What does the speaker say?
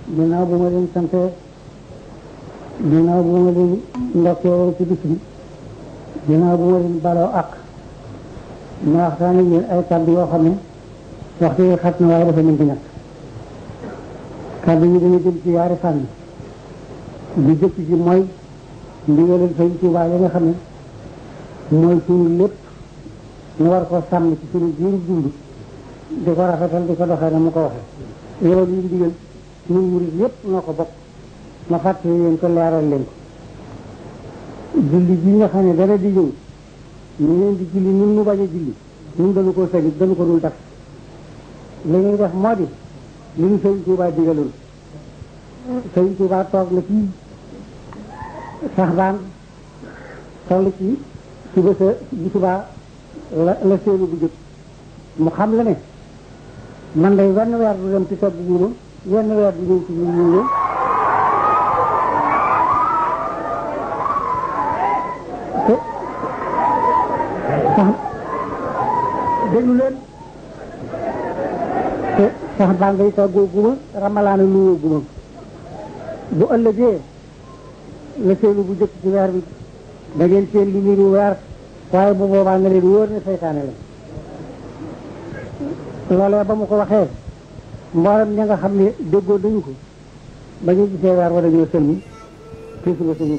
ginnaaw bu ma leen sante ginnaaw bu ma leen ndokkee ci bis bi ginnaaw bu ma leen baloo ak ma waxtaane yéen ay kàddu yoo xam ne waxtu yi xat na waaye dafa mën di ñàkk kàddu yi dañu jëm ci yaari fànn bi jëkk ji mooy ndigalal Sëñ Tuubaa yi nga xam ne mooy suñu lépp ñu war ko sàmm ci suñu jiiru dund di ko rafetal di ko doxee na mu ko waxee loolu ñu ndigal ñun murid yépp noo ko bokk ma fàttali leen ko leeral leen ko julli bi nga xam ne dara di ñëw ñu leen di julli ñun mu bañ a julli ñun dañu ko sëñ dañu ko dul def li ñuy def moo di li ñu Sëñ Tuubaa digaloon Sëñ Tuubaa toog na fii sax baan toll ci suba sa bu subaa la la séenu bu jëkk mu xam la ne man day wenn weer du dem ci togg guuma wenn weer du ñëw ci ñu ñu ñëw te sax déglu leen te sax baa ngay toggoo guma ramalaana luwoo guma bu ëllëgee la seenu bu jëkk ci weer bi da ngeen seen lu niru weer waaye bu boobaa na leen wóor ne seytaane la loolee ba mu ko waxee mboolem ña nga xam ne déggoo dañu ko ba ñu gisee weer wala ñoo sëlmi fii suba suñu